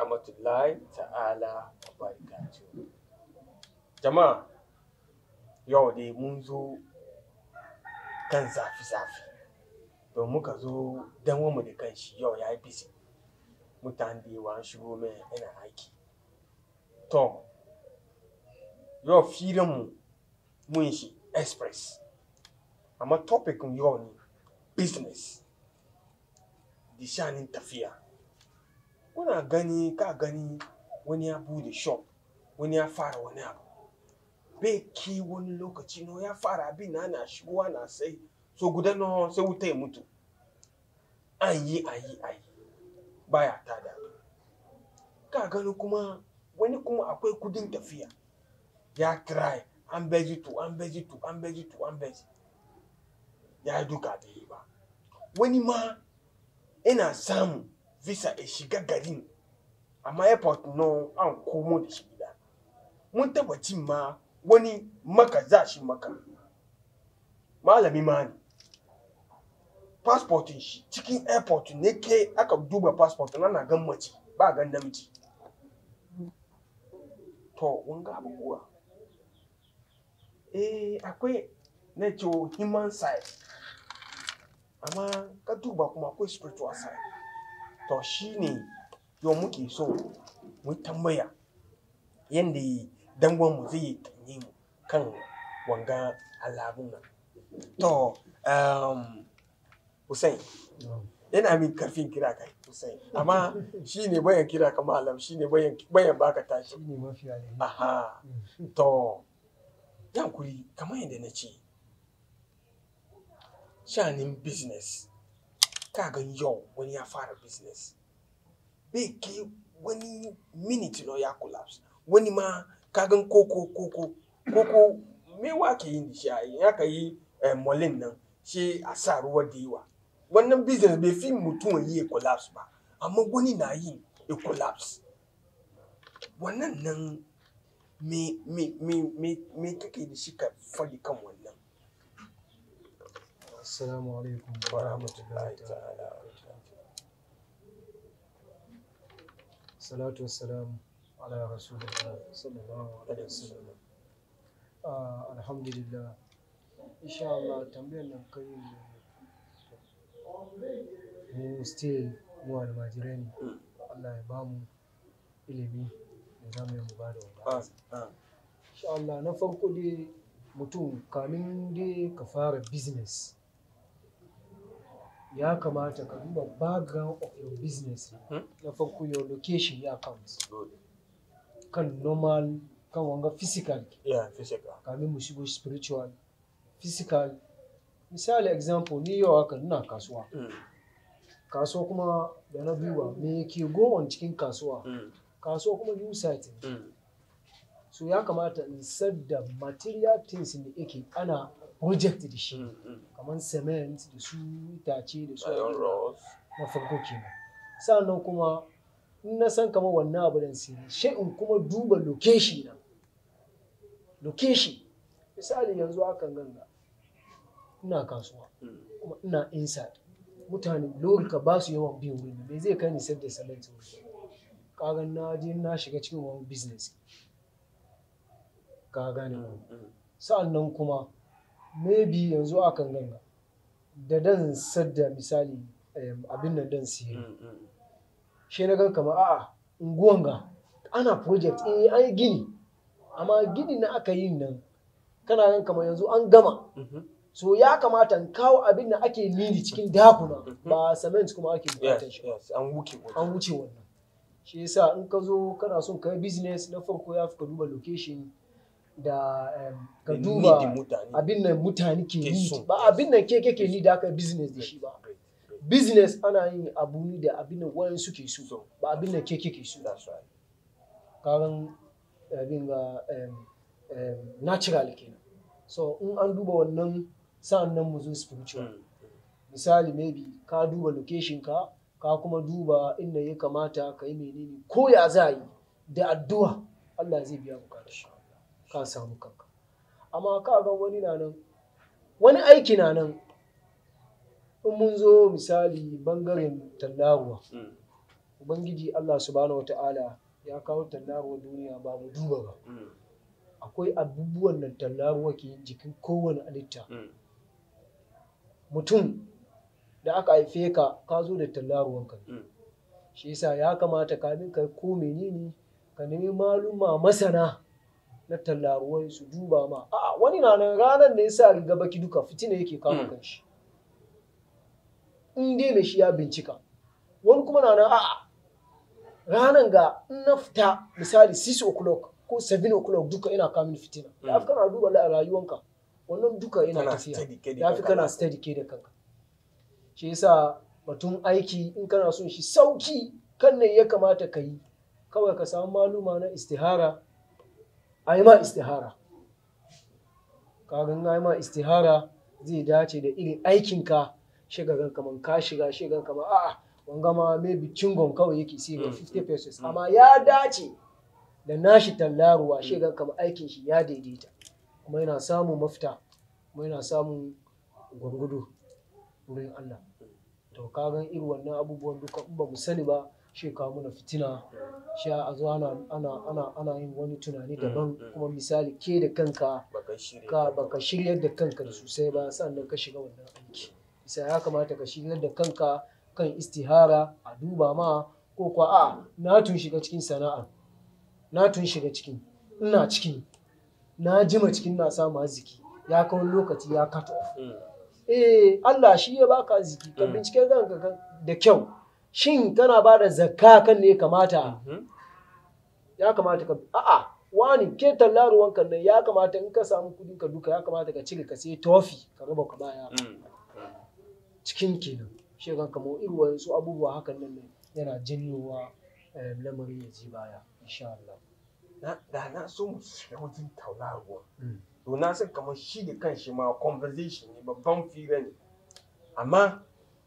rahmatullahi ta'ala wa barakatuh. Jama'a, yau dai mun zo kan zafi-zafi. Don muka zo dan mu da kanshi yau ya yi busy. Mutane da yawa an shigo mai yana aiki. To, yau filinmu mun shi express. Amma topic yau ne business. Da shanin tafiya. Kuna gani ka gani wani ya bude shop, wani ya fara wani abu. Bai ki wani lokaci no ya fara abin na ana shigowa na sai so guda no sai wuta ya mutu. An yi an yi an yi baya tada. Ka gani kuma wani kuma akwai kudin tafiya. Ya try an beji to an beji to an beji to an beji. Ya duka bai yi ba. Wani ma yana samu visa ya shiga garin amma airport no an komo da shi gida. Mun taba cin ma wani maka za shi maka. Malami ma ne. Passportin shi cikin airport ne ke aka duba passport na na gan mace ba gan namiji. To, wanga abubuwa. Eh, akwai na ce human side. Amma ka duba kuma akwai spiritual side. To shi ne yau muke so mu tambaya yadda dangonmu zai yi tanye mu kan wanga alabun nan. To, um, Hussein, yana min karfin kira kai Hussein. Amma shi ne bayan kira ka malam, shi ne bayan, bayan baka tashi. shi ne mafi alheri Aha. To, yankuri kamar yadda na ce, shanin business, ka gan yau wani ya fara business. Bai kai wani minute no ya collapse. Wani ma ka gan koko koko, koko me wa ke yin da shi a yi, ya ka yi eh, molin nan, shi a sa ruwa da yawa. Wannan business bai fi mutum yi ya collapse ba, amma wani na yi ya collapse. Wannan nan me me me me me kake da shi ka faɗi kan wannan assalamu alaikum wa rahmatullahi ta'ala salatu wassalamu ala rasulillah sallallahu alaihi wasallam Ah, alhamdulillah insha Allah tambayar nan kai mu still mu almajirai ne Allah ya bamu ilimi da za mu yi mu ba da ah, wanda ah, insha Allah na farko dai mutum kamin dai ka fara business ya kamata ka duba background of your business Hmm? na farko your location ya count good. kan normal kan wanga physical yeah physical kamin mu shigo spiritual physical misali example ni yau haka ina kasuwa mm, kasuwa kuma da na duba me ke gowon cikin kasuwa mm, kasuwa kuma new site ne mm, so ya kamata in da material things da yake ana project da shi mm, mm. kamar cement da su itace da su iron rods na farko kenan sannan kuma in na san kamar wannan abu dan sirri shi in kuma duba location na location misali yanzu akan ganga ina kasuwa mm, kuma ina inside mutane lori ka ba su yawan bin wuri me zai kai ni sayar da cement wuri kaga na je na shiga cikin wani business ka gane ko mm, mm. sa'annan kuma maybe yanzu akan ganga da dan sadda misali em, abin nan dan siye Mm, mm, shi na gan kamar a'a unguwan ga ana project eh an yi gini amma gini na aka yi nan kana gan kamar yanzu an gama mhm. so ya kamata in kawo abin da ake nini cikin dakuna Mhm. ba cement kuma ake bukatar yes shi ba yes an wuke waje an wuce wannan shi yasa in ka zo kana son ka yi business na farko ya fi ka duba location da em, ka Da duba needin mutane abin nan mutane ke Ke yi so. ba abin nan ke kake ni da aka yi business da shi ba Great, great. business ana yin abu ne da abin nan wayan suke so So, ba abin nan ke kake so that's right karan abin ga em, em, natural kenan so in an duba wannan sa'an nan mu zo spiritual Mm, misali maybe ka duba location ka ka kuma duba inda ya kamata ka yi menene ko ya za a yi da addu'a Allah zai biya bukatar ka samu kanka amma ka ga wani na nan wani aiki na nan in mun zo misali bangaren tallaruwa mm, ubangiji Allah subhanahu wata'ala ya kawo tallaruwar duniya ba mu duba ba Mm. akwai abubuwan da tallaruwa ke yin jikin kowane halitta Mm. mutum da aka haife ka ka zo da tallaruwanka ne Mm. shi yasa ya kamata kamin ka ko menene ka nemi maluma masana na tallaruwai su duba ma a wani na nan ranar da ya sa riga baki duka fitina yake kama Mm. kanshi in dai mai shi ya bincika wani kuma na nan a'a ranar ga in na fita misali 6 o'clock ko 7 o'clock duka ina kamin fitina ya fi kana duba la- rayuwanka wannan duka ina Kana tafiya steady ke da ya fi kanka. kana steady ke da kanka shi yasa batun aiki in kana son shi sauki kan ne ya kamata ka yi kawai ka samu maluma na istihara a yi ma istihara kagan a yi ma istihara zai dace da irin aikinka shigagan kaman ka shiga shigan kaman a'a wanga ma maybe cingon kawai yake sai ga Mm, 50 pesos mm. amma ya dace da nashi tallaruwa shigan kaman aikin shi ya daidaita kuma yana samun mafita kuma yana samun gwargwado wurin Allah to ka gan irin wannan abubuwan duka in ba mu sani ba shi ka muna fitina shi a zo ana ana ana ana yin wani tunani daban mm. kuma misali ke da kanka Baka shirya. ka baka shiryar da kanka da sosai ba sannan ka shiga wannan aiki bisa ya kamata ka shiryar da kanka kan istihara a duba ma ko kwa a na tun shiga cikin sana'a na tun shiga cikin ina cikin na jima cikin na samu arziki ya kawo lokaci ya cut off Mm. eh Allah shi ya baka arziki ka Mm. bincike kanka kan- da kyau shin kana ba da zakka kan ne ya kamata Mhm. ya kamata ka a'a wani ke tallaruwan kan nan ya kamata in ka samu kudin ka duka ya kamata ka cire ka sai tofi ka raba ka baya Mm. cikin kenan shi kan kamo irin wasu abubuwa hakan nan ne yana janyowa eh, lamarin ya ji baya insha Allah Na- da na so mu shiga wajen tauraruwa Mm. to na san kamar shi da kanshi ma conversation ne babban fira ne amma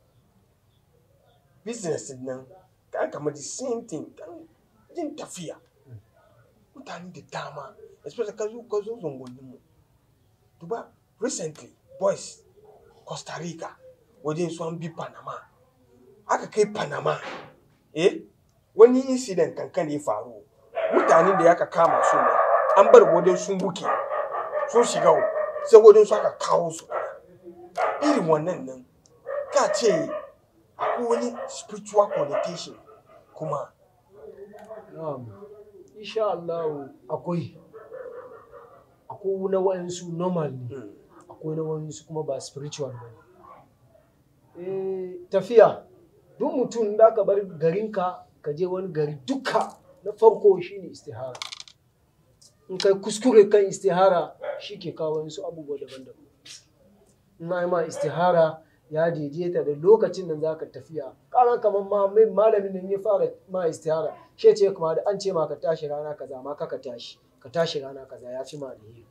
business din nan kan kamar the same thing kan yin tafiya mutane da dama especially ka zo ka zo zungunin mu duba recently boys costa rica wajen su an bi panama aka kai panama eh wani incident kankan ya faru mutanen da aka kama su ne an bar wajen sun buke sun shiga wo, sai wajen su aka kawo su irin wannan nan ka ce akwai wani spiritual connotation kuma na'am insha Allah akwai akwai na wa'ansu normal ne mm, akwai na wa'ansu kuma ba spiritual ba ne eh tafiya duk mutum da ka bar garinka ka je wani gari duka na farko shine istihara in kai kuskure kan istihara shi ke kawo wasu abubuwa daban-daban in ai ma istihara ya daidaita da lokacin da za ka tafiya kaga kamar ma mai malamin nan ya fara ma istihara shi ce kuma da an ce ma ka tashi rana kaza ma ka ka tashi ka tashi rana kaza ya fi ma alheri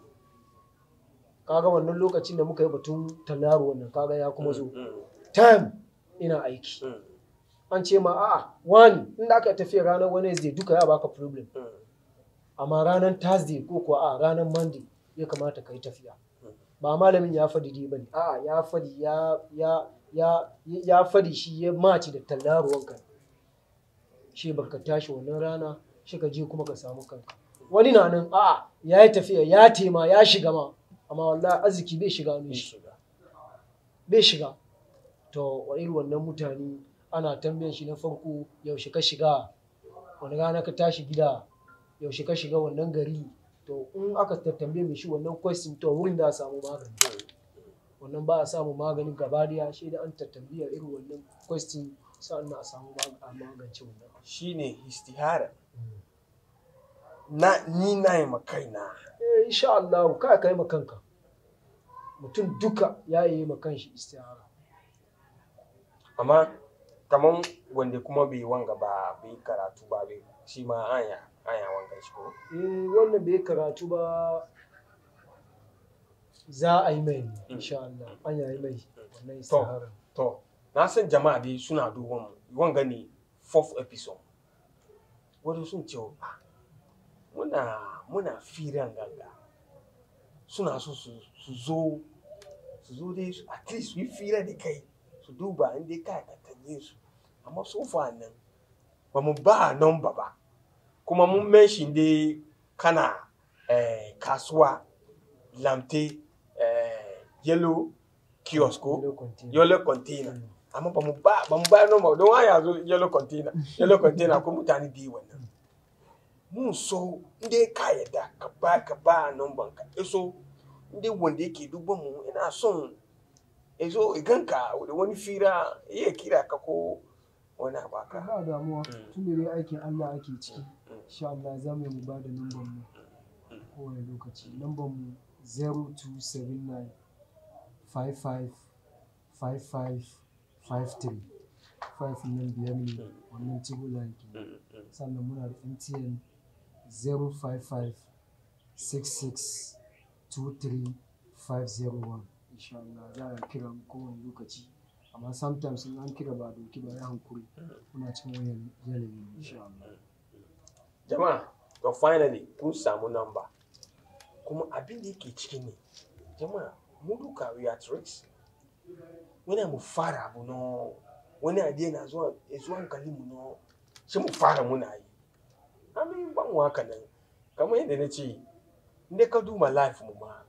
kaga wannan lokacin da muka yi batun tallaru wannan kaga ya kuma zo mm, time ina aiki mm, an ce ma a'a wani inda aka tafiya ranar wednesday duka ya baka problem mm, amma ranar thursday ko kuwa a ranar monday ya kamata ka yi tafiya ba malamin ya fadi dai bane a'a ya fadi ya ya ya ya fadi shi ya maci da tallaruwanka shi baka tashi wannan rana shi ka je kuma ka samu kanka wani na nan a'a ya yi tafiya ya tema ya shiga ma amma wallahi arziki bai shiga hannun shi shiga. bai shiga to wa irin wannan mutane ana tambayan shi na farko yaushe ka shiga wani rana ka tashi gida yaushe ka shiga wannan gari to in aka tattambe mai shi wannan question to wurin da a samu magani wannan ba a samu maganin gaba daya shi da an tattambiya irin wannan question sa'an a samu mag- a magance wannan shine istihara na ni na yi makaina eh insha Allah ka kai ma kanka mutum duka ya yi ma kanshi istihara amma kaman wanda kuma bai wanga ba bai karatu ba bai shi ma anya anya wanga shi ko eh wannan bai karatu ba za a yi mai ne, insha Allah an yi mai wannan istihara to na san jama'a dai suna duban mu wanga ne fourth episode wani sun ce ah, muna muna firan ganga suna so su su zo su zo dai su- at least su yi fira da kai su duba in dai ka ka tanye su amma so far nan ba mu ba number ba kuma mun mention dai kana eh, kasuwa lamte eh, yellow kiosk ko Yellow container. yellow container Mm. amma ba mu ba ba mu ba number don waya zo yellow container yellow container ko mutane da yi wannan mun so inda ka yadda ka ba ka ba number ka iso inda wanda yake duban mu ina son ya zo iganka da wani fira iya kira ka ko wani abu haka ba damuwa Mm. tun da dai aikin Allah ake ciki Mm. insha Allah za mu yi mu ba da lambar mu kowane lokaci lambar mu 0279 55 55 53 5 nan biyar ne wannan tibula ke Mm, mm. sannan muna da MTN 055 66 23 501 insha Allah za a kira mu kowane lokaci amma sometimes in an kira ba a doki ba ya hankuri muna cikin wayan yanayi insha Allah jama'a to finally kun samu number kuma abin da yake ciki ne jama'a mu duka we are tricks wani mu fara abu no wani idea na zuwa ya zuwa hankali mu no shi mu fara muna yi amin ban mu haka nan kamar yadda na ce inda ka duba life mu ma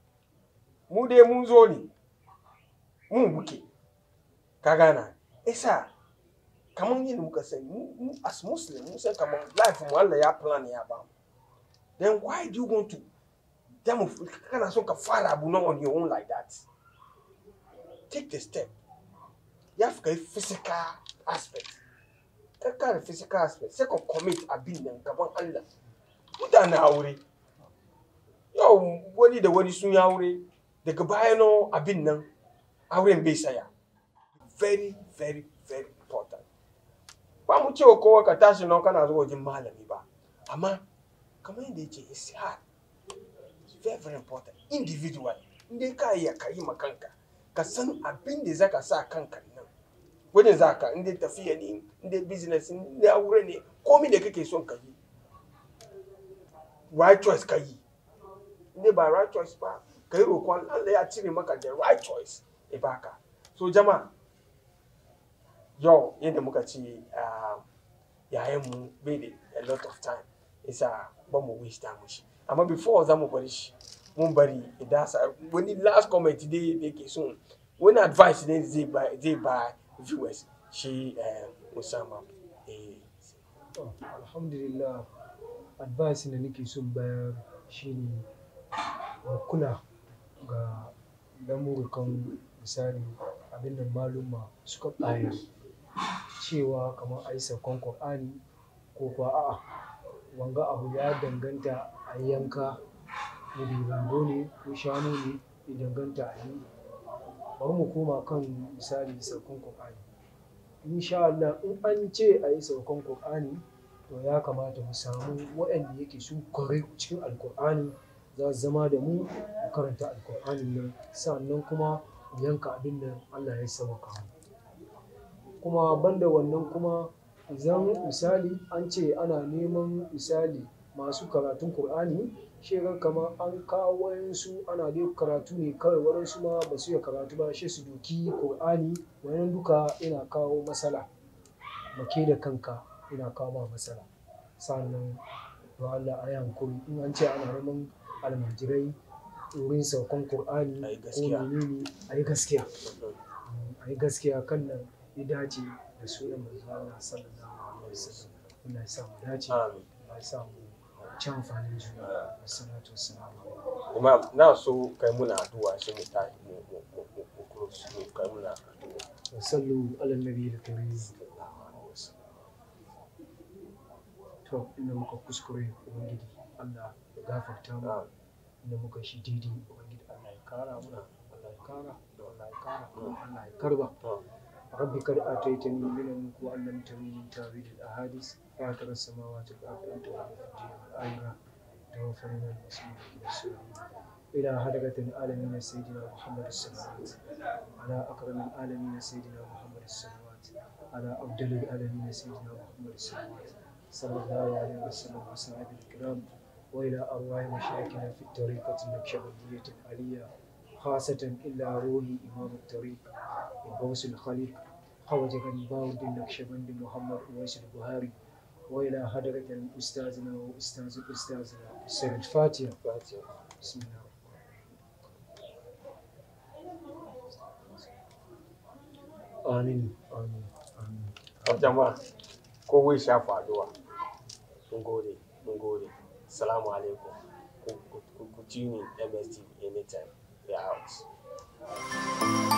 mu dai mun zo ne mun muke ka gana isa kamar yadda muka sani mu mu as muslim mun san kamar life mu Allah ya plan ya ba mu then why do you want to then mu kana so ka fara abu na on your own like that take the step ya fi kai physical aspect ka kare physical aspect sai ka commit abin nan gaban Allah mutane aure yau wani da wani sun yi aure daga baya no abin nan auren bai saya very very very important ba mu cewa kowa ka tashi nan kana zuwa wajen malami ba amma kamar yadda yake it's hard it's very very important individual inda ka iya ka yi ma kanka ka san abin da zaka sa kanka nan wajen zaka inda tafiya ne inda business inda aure ne komai da kake son ka yi right choice ka yi inda ba right choice ba ka yi roƙon Allah ya cire maka the right choice ya baka so jama'a yau yadda muka ce yayan mu bai da a lot of time isa ba mu waste time shi amma before za mu bari shi mun bari idan sa wani last comment dai da yake son wani advice ne zai ba zai ba viewers shi eh, Usama eh To, alhamdulillah advice da nake son bayar shine mu kula ga lamurkan misali abin da maluma suka bayar cewa kamar a yi saukon Qur'ani ko kuwa a'a wanga abu ya danganta a yi yanka maybe rago ne ko shanu ne ya danganta a yi bari mu koma kan misali saukon Qur'ani insha Allah in an ce a yi saukan Qur'ani to ya kamata mu samu waɗanda yake sun kware cikin alkur'ani za su zama da mu mu karanta alkur'anin nan sannan kuma mu yanka abin da Allah ya sauka mu kuma banda wannan kuma idan misali an ce ana neman misali masu karatun Qur'ani shekar kamar an kawo wayansu ana dai karatu ne kawai waɗansu ma ba su iya karatu ba shi su doki Qur'ani wannan duka yana kawo matsala make da kanka yana kawo ma matsala sannan to Allah a yi hankuri in an ce ana neman almajirai wurin saukan Qur'ani A yi ko gaskiya. menene a yi gaskiya a yi gaskiya kan nan ya dace da sunan manzo Allah sallallahu alaihi wasallam Allah ya sa mu dace amin Allah ya sa mu ci amfanin juna wassalatu wassalamu imam na so kai muna addu'a shi mu tashi mu mu mu mu- mu close mu kai muna addu'a وصلوا على النبي الكريم to inda muka kuskure ubangiji Allah ya gafarta mu Amin. inda muka shi daidai ubangiji Allah ya kara muna Allah ya kara da Allah ya kara Allah ya karba ربي قد آتيتني من الملك وعلمتني من تأويل الأحاديث فاطر السماوات والأرض أنت ولي في الدنيا والآخرة توفنا المسلمين إلى السلام إلى حضرة العالمين سيدنا محمد الصلوات على أكرم العالمين سيدنا محمد الصلوات على أفضل العالمين سيدنا محمد الصلوات صلى الله عليه وسلم وصحبه الكرام وإلى أرواح مشايخنا في الطريقة النكشبندية العالية خاصة إلا روحي إمام الطريق الغوث الخليق hawaje gani bawuddin naqshbandi muhammad uwais buhari wa ila hadratil ustazina wa ustaz ustazina sir fatiha bismillah amin amin amin jama'a kowai sha faduwa mun gode mun gode salamu alaikum ku ku- ku ci ni mstv anytime we are out